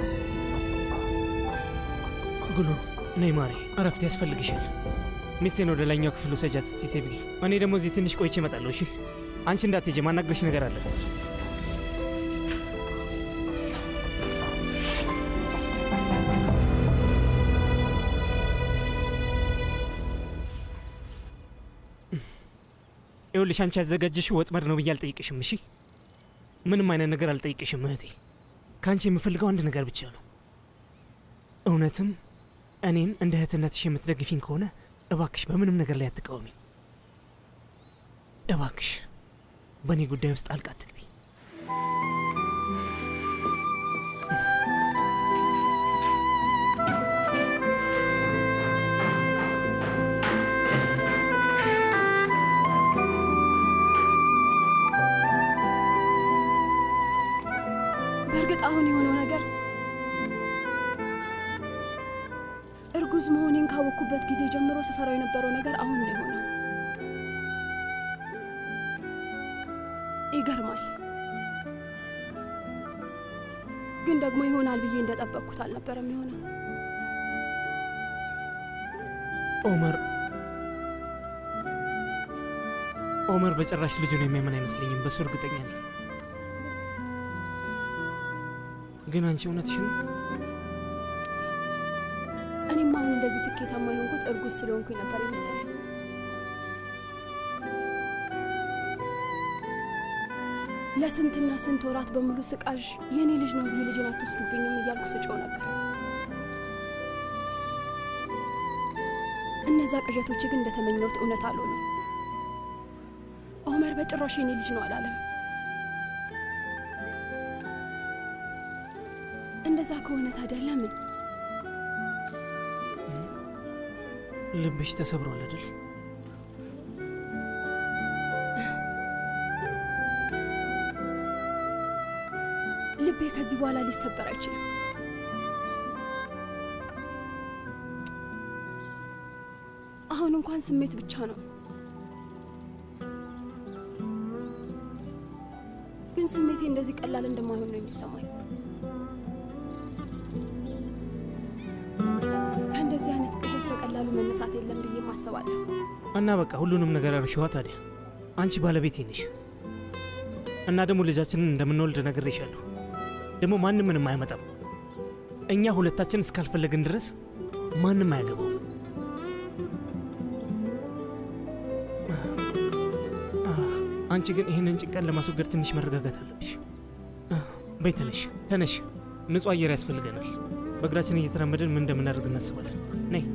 ጉሉ ነይ ማሬ፣ እረፍት ያስፈልግሻል። ሚስቴን ወደ ላይኛው ክፍል ውሰጃት እስቲ ሴፍጊ። እኔ ደግሞ እዚህ ትንሽ ቆይቼ እመጣለሁ። እሺ፣ አንቺ እንዳትሄጂ፣ ማናግረሽ ነገር አለ። ይኸውልሽ አንቺ ያዘጋጀሽው ወጥመድ ነው ብዬ አልጠይቅሽም። እሺ፣ ምንም አይነት ነገር አልጠይቅሽም እህቴ። ከአንቺ የምፈልገው አንድ ነገር ብቻ ነው። እውነትም እኔን እንደ እህትነትሽ የምትደግፊኝ ከሆነ እባክሽ በምንም ነገር ላይ አትቃወሚ። እባክሽ በእኔ ጉዳይ ውስጥ ጣልቃ አትግቢ። በእርግጥ አሁን የሆነው ነገር እርጉዝ መሆኔን ካወቅኩበት ጊዜ ጀምሮ ስፈራው የነበረው ነገር አሁን ነው የሆነው። ይገርማል። ግን ደግሞ ይሆናል ብዬ እንደጠበቅኩት አልነበረም የሆነው። ኦመር ኦመር በጭራሽ ልጁን የሚያምን አይመስለኝም። በሱ እርግጠኛ ነኝ። ግን አንቺ እውነትሽን ነው? እኔም አሁን እንደዚህ ስኬታማ የሆንኩት እርጉዝ ስለሆንኩኝ ነበር የመሰለኝ። ለስንትና ስንት ወራት በሙሉ ስቃዥ የእኔ ልጅ ነው ብዬ ልጅን አትወስዱብኝም እያልኩ ስጮው ነበር። እነዛ ቅዠቶቼ ግን እንደተመኘሁት እውነት አልሆኑም። ኦመር በጭራሽ የኔ ልጅ ነው አላለም። እንደዛ ከሆነ ታዲያ ለምን ልብሽ ተሰብሯል አይደል? ልቤ ከዚህ በኋላ ሊሰበር አይችልም። አሁን እንኳን ስሜት ብቻ ነው፣ ግን ስሜቴ እንደዚህ ቀላል እንደማይሆን ነው የሚሰማኝ። ከእንደዚህ አይነት ቅዠት በቀላሉ መነሳት የለም ብዬ ማሰባለሁ። እና በቃ ሁሉንም ነገር እርሽዋ። ታዲያ አንቺ ባለቤቴ ነሽ እና ደግሞ ልጃችንን እንደምንወልድ ነግሬሻለሁ። ደግሞ ማንም ምንም አይመጣም። እኛ ሁለታችን እስካልፈለግን ድረስ ማንም አያገባውም። አንቺ ግን ይህንን ጭንቀት ለማስወገድ ትንሽ መረጋጋት አለብሽ። በይ ተነሽ፣ ተነሽ። ንጹህ አየር ያስፈልገናል። በእግራችን እየተራመድን ምን እንደምናደርግ እናስባለን። ነይ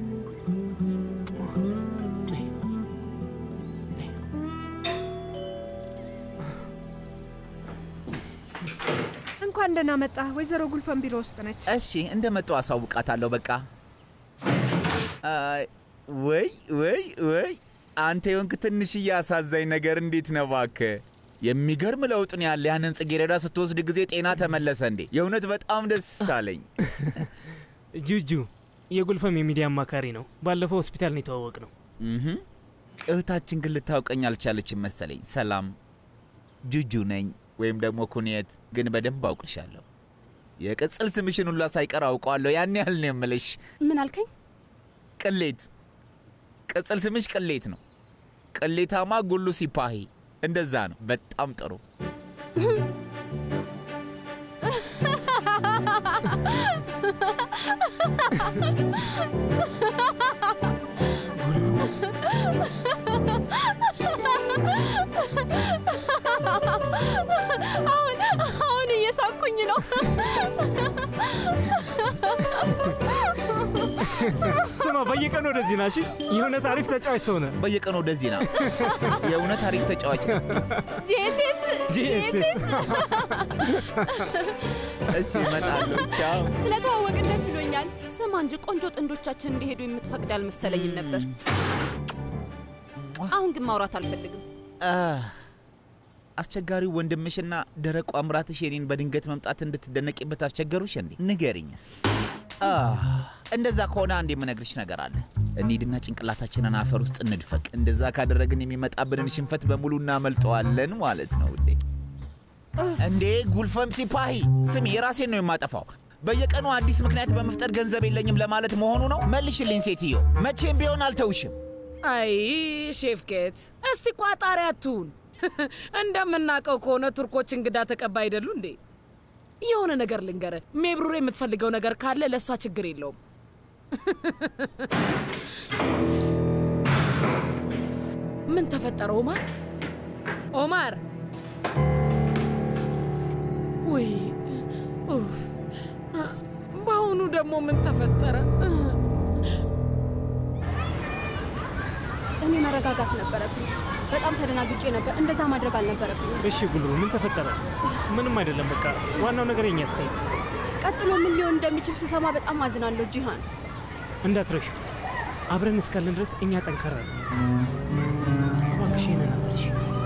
እንኳን ደህና መጣህ። ወይዘሮ ጉልፈን ቢሮ ውስጥ ነች። እሺ እንደመጡ አሳውቃታለሁ። በቃ አይ፣ ወይ ወይ ወይ አንተ የሆንክ ትንሽዬ አሳዛኝ ነገር እንዴት ነው እባክህ? የሚገርም ለውጥ ነው ያለ። ያንን ጽጌረዳ ስትወስድ ጊዜ ጤና ተመለሰ እንዴ? የእውነት በጣም ደስ አለኝ። ጁጁ የጉልፈም የሚዲያ አማካሪ ነው። ባለፈው ሆስፒታል ነው የተዋወቅ ነው። እህ፣ እህታችን ግን ልታውቀኝ አልቻለችም መሰለኝ። ሰላም ጁጁ ነኝ ወይም ደግሞ ኩኔት፣ ግን በደንብ አውቅሻለሁ። የቅጽል ስምሽን ሁላ ሳይቀር አውቀዋለሁ። ያን ያህል ነው የምልሽ። ምን አልከኝ? ቅሌት። ቅጽል ስምሽ ቅሌት ነው። ቅሌታማ ጉሉ ሲፓሂ፣ እንደዛ ነው። በጣም ጥሩ። አሁን አሁን እየሳኩኝ ነው። ስማ፣ በየቀኑ ወደዚህ ና። እሺ፣ የእውነት አሪፍ ተጫዋች ሰው ነህ። በየቀኑ ወደዚህ ና። የእውነት አሪፍ ተጫዋች ነው። ጄሴስ ጄሴስ እሺ፣ እመጣለሁ። ቻው። ስለተዋወቅን ደስ ብሎኛል። ስማ እንጂ ቆንጆ ጥንዶቻችን እንዲሄዱ የምትፈቅድ አልመሰለኝም ነበር። አሁን ግን ማውራት አልፈልግም። አህ፣ አስቸጋሪው ወንድምሽና ደረቁ አምራትሽ የኔን በድንገት መምጣት እንድትደነቂበት አስቸገሩሽ እንዴ? ንገሪኝ እስኪ። አህ፣ እንደዛ ከሆነ አንድ የምነግርሽ ነገር አለ። እንሂድና ጭንቅላታችንን አፈር ውስጥ እንድፈቅ። እንደዛ ካደረግን የሚመጣብንን ሽንፈት በሙሉ እናመልጠዋለን ማለት ነው እንዴ። እንዴ ጉልፈም ሲፓሂ፣ ስሚ፣ የራሴን ነው የማጠፋው። በየቀኑ አዲስ ምክንያት በመፍጠር ገንዘብ የለኝም ለማለት መሆኑ ነው? መልሽልኝ ሴትዮ፣ መቼም ቢሆን አልተውሽም። አይ ሼፍ ኬት፣ እስቲ ቋጣሪ አትሁን። እንደምናውቀው ከሆነ ቱርኮች እንግዳ ተቀባይ አይደሉ እንዴ? የሆነ ነገር ልንገረ፣ ሜብሩር የምትፈልገው ነገር ካለ ለእሷ ችግር የለውም። ምን ተፈጠረ ኦማር? ኦማር ውይ ኡፍ! በአሁኑ ደግሞ ምን ተፈጠረ? እኔ መረጋጋት ነበረብኝ። በጣም ተደናግጬ ነበር። እንደዛ ማድረግ አልነበረብኝ። እሺ ጉልሩ፣ ምን ተፈጠረ? ምንም አይደለም። በቃ ዋናው ነገር የኛ አስተያየት። ቀጥሎ ምን ሊሆን እንደሚችል ስሰማ በጣም አዝናለሁ ጂሃን። እንዳትረሺ፣ አብረን እስካለን ድረስ እኛ ጠንካራ ነው። እባክሽ ይሄንን አትርሺ።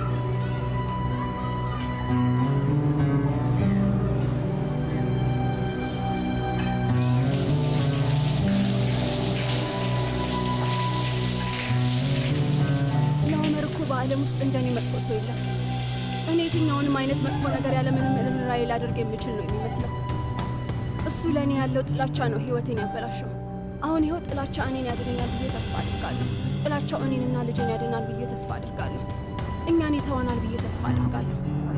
ለኦመር እኮ በዓለም ውስጥ እንደኔ መጥፎ ሰው የለም። እኔ የትኛውንም አይነት መጥፎ ነገር ያለምንም ርኅራኄ ላደርግ የምችል ነው የሚመስለው። እሱ ለእኔ ያለው ጥላቻ ነው ህይወቴን ያበላሸው። አሁን ይኸው ጥላቻ እኔን ያድነኛል ብዬ ተስፋ አድርጋለሁ። ጥላቻው እኔንና ልጄን ያድናል ብዬ ተስፋ አድርጋለሁ። እኛን ይተወናል ብዬ ተስፋ አድርጋለሁ።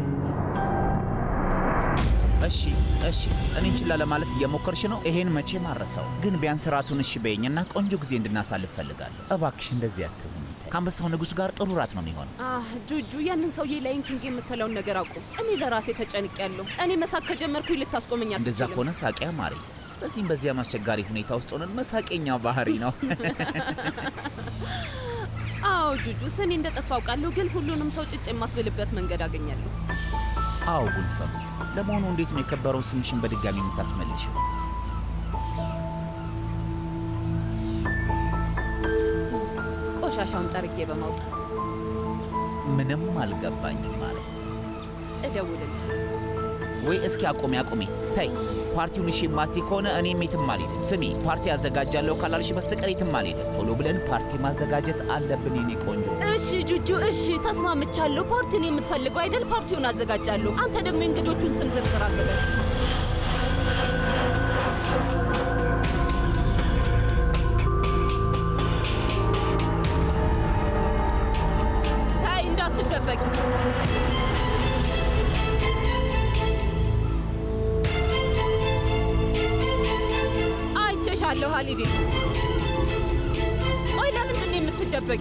እሺ እሺ፣ እኔን ችላ ለማለት እየሞከርሽ ነው። ይሄን መቼም አረሳው። ግን ቢያንስ ራቱን እሺ በይኝና ቆንጆ ጊዜ እንድናሳልፍ ፈልጋለሁ። እባክሽ እንደዚህ አትሁኝ። ከአንበሳው ንጉሥ ጋር ጥሩ ራት ነው የሚሆነው። አህ ጁጁ፣ ያንን ሰውዬ ላይን ኪንግ የምትለውን ነገር አቁም። እኔ ለራሴ ተጨንቄያለሁ። እኔ መሳቅ ከጀመርኩኝ ልታስቆመኝ እንደዛ አትችልም። ከሆነ ሳቂያ ማሪ። በዚህም በዚያም አስቸጋሪ ሁኔታ ውስጥ ሆነን መሳቄኛ ባህሪ ነው። አዎ ጁጁ፣ ስኔ እንደጠፋ አውቃለሁ፣ ግን ሁሉንም ሰው ጭጭ የማስብልበት መንገድ አገኛለሁ። አዎ ጉልፈም፣ ለመሆኑ እንዴት ነው የከበረውን ስምሽን በድጋሚ የምታስመልሽው? ቆሻሻውን ጠርጌ በማውጣት ምንም አልገባኝም ማለት እደውልልህ። ወይ እስኪ አቁሜ አቁሜ ተይ። ፓርቲውን እሺ የማትይ ከሆነ እኔም የትም አልሄድም። ስሚ ፓርቲ አዘጋጃለሁ ካላልሽ በስተቀር የትም አልሄድም። ቶሎ ብለን ፓርቲ ማዘጋጀት አለብን የኔ ቆንጆ። እሺ ጁጁ፣ እሺ ተስማምቻለሁ። ፓርቲን የምትፈልገው አይደል? ፓርቲውን አዘጋጃለሁ። አንተ ደግሞ የእንግዶቹን ስም ዝርዝር አዘጋጅ። ታይ እንዳትደበቂ። አይቼሻለሁ ሀሊዴ። ቆይ ለምንድን ነው የምትደበቂ?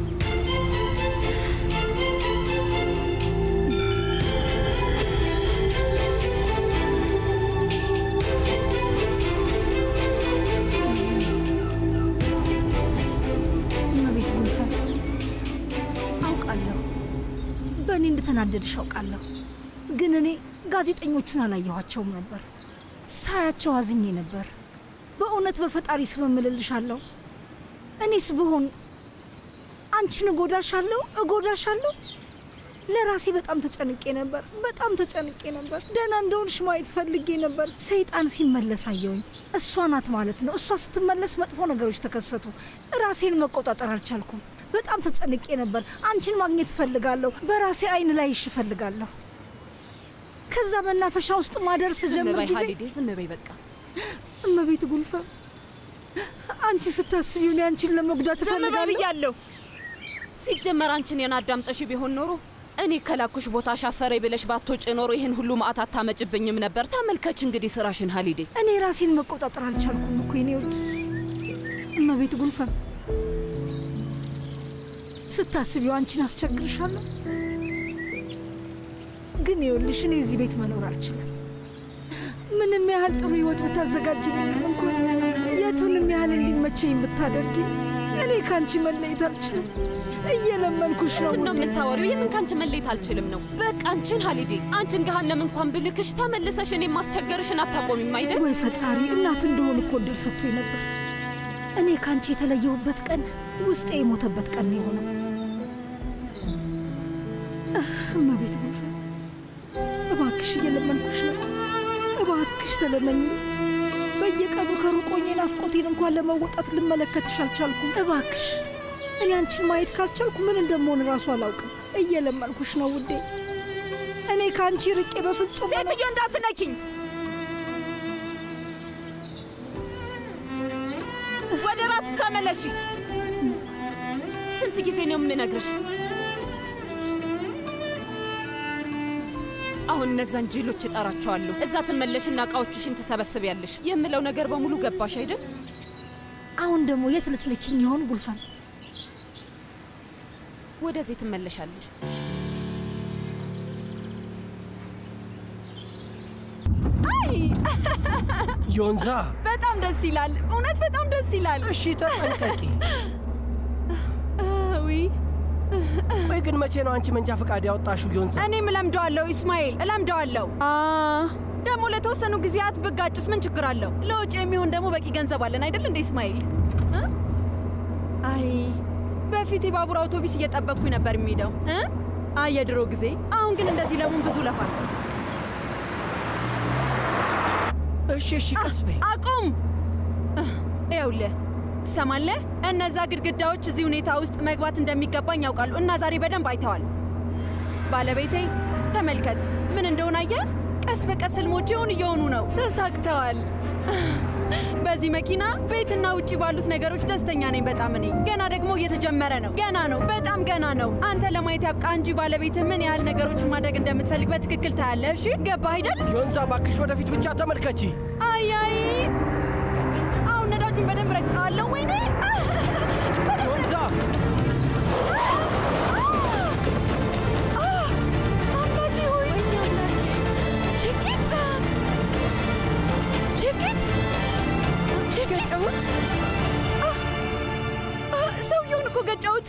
እመቤት ጉልፈን አውቃለሁ፣ በእኔ እንደተናደድሽ አውቃለሁ። ግን እኔ ጋዜጠኞቹን አላየኋቸውም ነበር። ሳያቸው አዝኜ ነበር። በእውነት በፈጣሪ ስም እምልልሻለሁ፣ እኔስ ብሆን አንቺን እጎዳሻለሁ እጎዳሻለሁ። ለራሴ በጣም ተጨንቄ ነበር፣ በጣም ተጨንቄ ነበር። ደህና እንደሆንሽ ማየት ፈልጌ ነበር። ሰይጣን ሲመለስ አየውኝ። እሷ ናት ማለት ነው። እሷ ስትመለስ መጥፎ ነገሮች ተከሰቱ። ራሴን መቆጣጠር አልቻልኩም። በጣም ተጨንቄ ነበር። አንቺን ማግኘት እፈልጋለሁ። በራሴ አይን ላይሽ እፈልጋለሁ። ከዛ መናፈሻ ውስጥ ማደር ዝም ስጀምር በይ ጊዜ ሀሊዴ፣ ዝም በይ በቃ። እመቤት ጉልፈም አንቺ ስታስቢው እኔ አንቺን ለመጉዳት ዝም በይ እፈልጋለሁ። ብያለሁ። ሲጀመር አንቺን የናዳምጠሽ ቢሆን ኖሮ እኔ ከላኩሽ ቦታ ሻፈረኝ ብለሽ ባትወጪ ኖሮ ይህን ሁሉ መዓት አታመጭብኝም ነበር። ተመልከች እንግዲህ ስራሽን ሀሊዴ። እኔ ራሴን መቆጣጠር አልቻልኩም እኮ የኔ ውድ እመቤት ጉልፈም። ስታስቢው አንቺን አስቸግርሻለሁ፣ ግን ይኸውልሽ እኔ እዚህ ቤት መኖር አልችልም። ምንም ያህል ጥሩ ህይወት ብታዘጋጅልኝም እንኳን የቱንም ያህል እንዲመቸኝ ብታደርጊ እኔ ከአንቺ መለየት አልችልም። እየለመንኩሽ ነው ምንድን ነው የምታወሪው? የምን ከአንቺ መለየት አልችልም ነው? በቃ አንቺን ሀሊዴ፣ አንቺን ገሃነም እንኳን ብልክሽ ተመልሰሽ እኔን ማስቸገርሽን አታቆሚም አይደል? ወይ ፈጣሪ፣ እናት እንደሆን እኮ እድል ሰጥቶኝ ነበር። እኔ ከአንቺ የተለየሁበት ቀን ውስጤ የሞተበት ቀን ነው የሆነው። እመቤት ጉልፈን፣ እባክሽ እየለመንኩሽ ነው። እባክሽ ተለመኝ። በየቀኑ ከሩቅ ሆኜ ናፍቆቴን እንኳን ለመወጣት ልመለከትሽ አልቻልኩም። እባክሽ እኔ አንቺን ማየት ካልቻልኩ ምን እንደምሆን እራሱ አላውቅም። እየለመንኩሽ ነው ውዴ። እኔ ከአንቺ ርቄ በፍጹም ሴትዮ እንዳትነኪኝ። ወደ ራስሽ ተመለሺ። ስንት ጊዜ ነው የምነግርሽ? አሁን እነዛን ጅሎች እጠራቸዋለሁ። እዛ ትመለሽና እቃዎችሽን ትሰበስቢያለሽ። የምለው ነገር በሙሉ ገባሽ አይደል? አሁን ደግሞ የት ልትልኪኝ ይሆን ጉልፈን? ወደዚህ ትመለሻለሽ። አይ ዮንዛ በጣም ደስ ይላል። እውነት በጣም ደስ ይላል። እሺ ተጠንቀቂ። ውይ ቆይ ግን መቼ ነው አንቺ መንጃ ፈቃድ ያወጣሽው ዮንዛ? እኔም እለምደዋለሁ ኢስማኤል፣ እለምደዋለሁ። ደግሞ ለተወሰኑ ጊዜያት ብጋጭስ ምን ችግር አለው? ለውጭ የሚሆን ደግሞ በቂ ገንዘብ አለን አይደል እንደ ኢስማኤል? እ? አይ በፊት የባቡር አውቶቢስ እየጠበቅኩኝ ነበር የሚሄደው እ? አይ የድሮ ጊዜ። አሁን ግን እንደዚህ ለሙን ብዙ ለፋል። እሺ እሺ፣ ቀስ በይ። አቁም! ይኸውልህ ትሰማለህ? እነዛ ግድግዳዎች እዚህ ሁኔታ ውስጥ መግባት እንደሚገባኝ ያውቃሉ እና ዛሬ በደንብ አይተዋል። ባለቤቴ ተመልከት፣ ምን እንደሆነ አየህ? ቀስ በቀስ ህልሞቼውን እየሆኑ ነው። ተሳክተዋል። በዚህ መኪና ቤትና ውጪ ባሉት ነገሮች ደስተኛ ነኝ በጣም። እኔ ገና ደግሞ እየተጀመረ ነው። ገና ነው፣ በጣም ገና ነው። አንተ ለማየት ያብቃ እንጂ ባለቤትህ ምን ያህል ነገሮችን ማድረግ እንደምትፈልግ በትክክል ታያለህ። እሺ ገባህ አይደል? ዮንዛ እባክሽ ወደፊት ብቻ ተመልከቺ። አይ አይ፣ አሁን ነዳጁን በደንብ ረግጠዋለሁ። ወይኔ ዮንዛ አምላኬ ሆይ ሼፍኬት ሼፍኬት ገጨሁት። ሰውየውን እኮ ገጨሁት።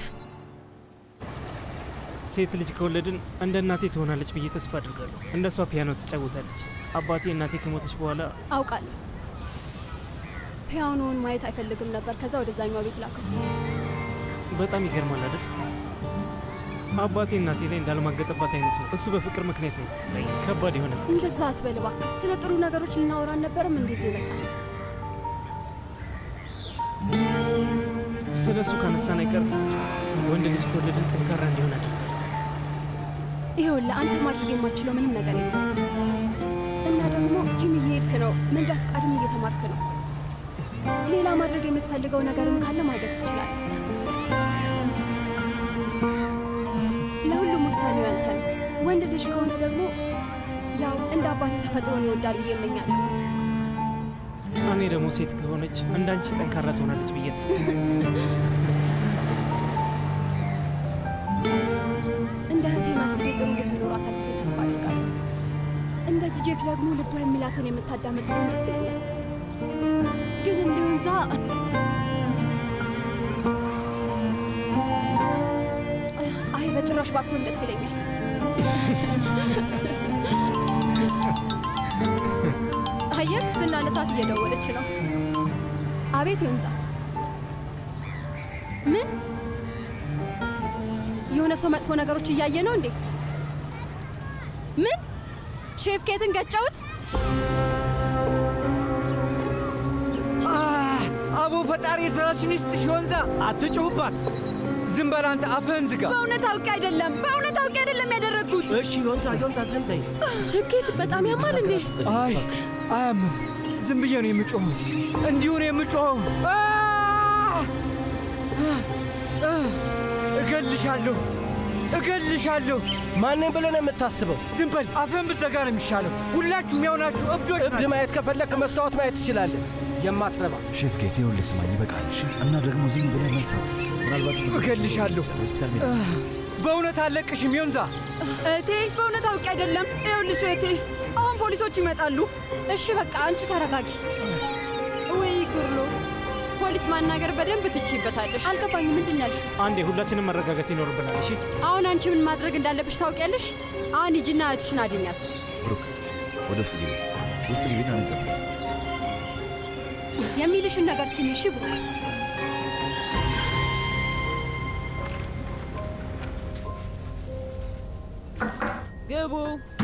ሴት ልጅ ከወለድን እንደ እናቴ ትሆናለች ብዬ ተስፋ አድርጋለሁ። እንደ እሷ ፒያኖ ትጫወታለች። አባቴ እናቴ ከሞተች በኋላ አውቃለሁ። ፒያኖውን ማየት አይፈልግም ነበር። ከዛ ወደዛኛው ቤት ላከው። በጣም ይገርማል አይደል? አባቴ እናቴ ላይ እንዳልማገጠባት አይነት ነው። እሱ በፍቅር ምክንያት ነው የተሰጠኝ። ከባድ የሆነ ፍቅር። እንደዛ አትበል እባክህ። ስለ ጥሩ ነገሮች ልናወራ አልነበረም? እንደዚህ ይበቃል። ስለ እሱ ካነሳን አይቀር ወንድ ልጅ ከወለድን ጠንካራ እንዲሆን አደርጋለሁ። ይኸውልህ አንተ ማድረግ የማትችለው ምንም ነገር የለም እና ደግሞ ጂም እየሄድክ ነው፣ መንጃ ፈቃድም እየተማርክ ነው። ሌላ ማድረግ የምትፈልገው ነገርም ካለ ማድረግ ትችላለህ። ለሁሉም ውሳኔው ያንተ ነው። ወንድ ልጅ ከሆነ ደግሞ ያው እንደ አባቴ ተፈጥሮን ይወዳል ብዬ እመኛለሁ። እኔ ደግሞ ሴት ከሆነች እንዳንቺ ጠንካራ ትሆናለች ብዬ አስባለሁ። እንደ እህቴ መስሉ ጥሩ ልብ ይኖራታል ብዬ ተስፋ አድርጋለሁ። እንደ ጂጄክ ደግሞ ልቧ የሚላትን የምታዳምጥ ሆነ ደስ ይለኛል። ግን እንዲሁ እዛ አይ በጭራሽ ባትሆን ደስ ይለኛል። አየህ ስናነሳት እየደወለች ነው። አቤት ይንዛ ምን የሆነ ሰው መጥፎ ነገሮች እያየ ነው እንዴ? ምን ሼፍ ኬትን ገጨውት? አቦ ፈጣሪ የስራሽን ይስጥሽ ወንዛ። አትጩሁባት። ዝም በል አንተ፣ አፍህን ዝጋ። በእውነት አውቄ አይደለም፣ በእውነት አውቄ አይደለም ያደረግኩት። እሺ ዮንዛ፣ ዮንዛ ዝም በይ። ሼፍ ኬት በጣም ያማል እንዴ? አይ አያምም። ዝም ብዬ ነው የምጮኸው፣ እንዲሁ ነው የምጮኸው። አ! አ! እገልሻለሁ። እገልሻለሁ። ማንን ብለህ ነው የምታስበው? ዝም በል፣ አፍህን ብትዘጋ ነው የሚሻለው። ሁላችሁም ያው ናችሁ፣ እብዶች እብድ ማየት ከፈለክ መስታወት ማየት ትችላለህ። የማትረባ ሼፍ ጌት ይኸውልህ ስማኝ፣ ይበቃል። እሺ? እና ደግሞ ዝም ብለህ መልስ አትስጥ። ምናልባት እገልሻለሁ። ሆስፒታል ሜዳ በእውነት አለቅሽም ዮንዛ። እቴ በእውነት አውቄ አይደለም። ይኸውልሽ እቴ አሁን ፖሊሶች ይመጣሉ። እሺ በቃ አንቺ ተረጋጊ። ወይ ጉርሎ፣ ፖሊስ ማናገር በደንብ ትችይበታለሽ። አልገባኝም። ምንድን ነው ያልሽው? አንዴ ሁላችንም መረጋጋት ይኖርብናል። እሺ አሁን አንቺ ምን ማድረግ እንዳለብሽ ታውቂያለሽ። አሁን ሂጂና እህትሽን አድኛት። ብሩክ ወደ ውስጥ ግቢ፣ ውስጥ ግቢና እንጠብቅ። የሚልሽን ነገር ስሚ እሺ ብሩክ። ግቡ።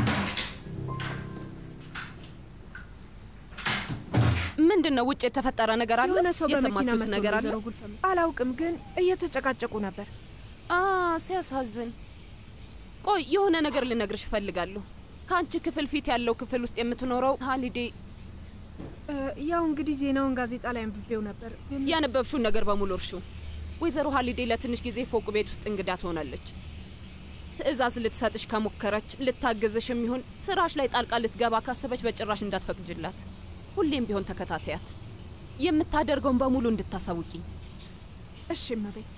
ምንድን ነው ውጭ የተፈጠረ ነገር አለ? የሆነ ሰው በመኪና የሰማችሁት መጥቶ ነገር አለ? ወይዘሮ ጉልፈም አላውቅም፣ ግን እየተጨቃጨቁ ነበር። አ ሲያሳዝን። ቆይ የሆነ ነገር ልነግርሽ እፈልጋለሁ። ከአንቺ ክፍል ፊት ያለው ክፍል ውስጥ የምትኖረው ሀሊዴ እ፣ ያው እንግዲህ ዜናውን ጋዜጣ ላይ አንብቤው ነበር። ግን ያነበብሽውን ነገር በሙሉ እርሺው። ወይዘሮ ሀሊዴ ለትንሽ ጊዜ ፎቅ ቤት ውስጥ እንግዳ ትሆናለች። ትዕዛዝ ልትሰጥሽ ከሞከረች ልታግዝሽ የሚሆን ስራሽ ላይ ጣልቃ ልትገባ ካሰበች በጭራሽ እንዳትፈቅጅላት። ሁሌም ቢሆን ተከታተያት። የምታደርገውን በሙሉ እንድታሳውቂኝ። እሺ እመቤት።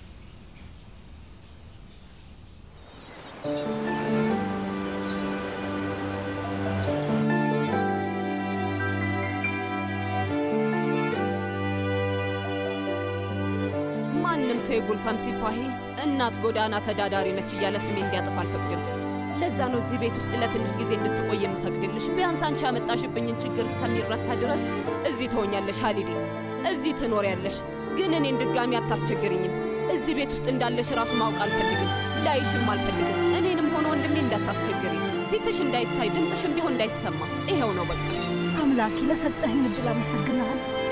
ማንም ሰው የጉልፈም ሲፓሂ እናት ጎዳና ተዳዳሪ ነች እያለ ስሜ እንዲያጠፋ አልፈቅድም። ለዛ ነው እዚህ ቤት ውስጥ ለትንሽ ጊዜ እንድትቆይ የምፈቅድልሽ። ቢያንስ አንቺ ያመጣሽብኝን ችግር እስከሚረሳ ድረስ እዚህ ትሆኛለሽ ሀሊዴ፣ እዚህ ትኖሪያለሽ። ግን እኔን ድጋሚ አታስቸግርኝም። እዚህ ቤት ውስጥ እንዳለሽ ራሱ ማወቅ አልፈልግም፣ ላይሽም አልፈልግም። እኔንም ሆነ ወንድሜ እንዳታስቸግሪኝ፣ ፊትሽ እንዳይታይ፣ ድምፅሽም ቢሆን እንዳይሰማ። ይሄው ነው በቃ። አምላኬ ለሰጠኸኝ እድል አመሰግናለሁ።